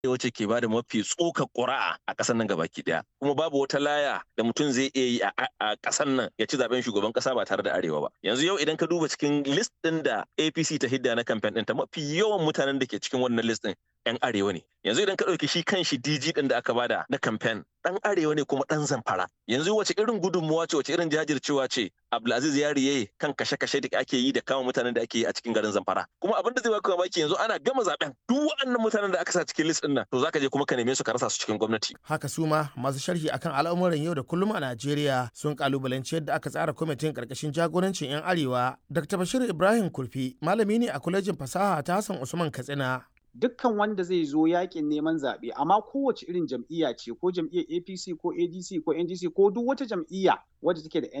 wacce ke bada mafi tsoka ƙuri'a a ƙasar nan gabaki ɗaya kuma babu wata laya da mutum zai iya yi a ƙasar nan ya ci zaben shugaban ƙasa ba tare da arewa ba yanzu yau idan ka duba cikin list ɗin da apc ta hidda na kamfen ɗin ta mafi yawan mutanen da ke cikin wannan list ɗin 'yan arewa ne yanzu idan ka ɗauki shi kan shi dg ɗin da aka bada na kamfen ɗan arewa ne kuma ɗan zamfara yanzu wace irin gudunmuwa ce wace irin jajircewa ce abdulaziz yariye kan kashe-kashe da ake yi da kama mutanen da ake yi a cikin garin zamfara kuma abin da zai baka mamaki yanzu ana gama zaben duk waɗannan mutanen da aka sa cikin list ɗin nan to zaka je kuma ka neme su ka rasa su cikin gwamnati haka su ma masu sharhi akan al'amuran yau da kullum a najeriya sun kalubalanci yadda aka tsara kwamitin karkashin jagorancin 'yan arewa dr bashir ibrahim kurfi malami ne a kwalejin fasaha ta hassan usman katsina dukkan wanda zai zo yakin neman zaɓe amma kowace irin jam'iyya ce ko jam'iyyar apc ko adc ko ndc ko duk wata jam'iyya wadda take da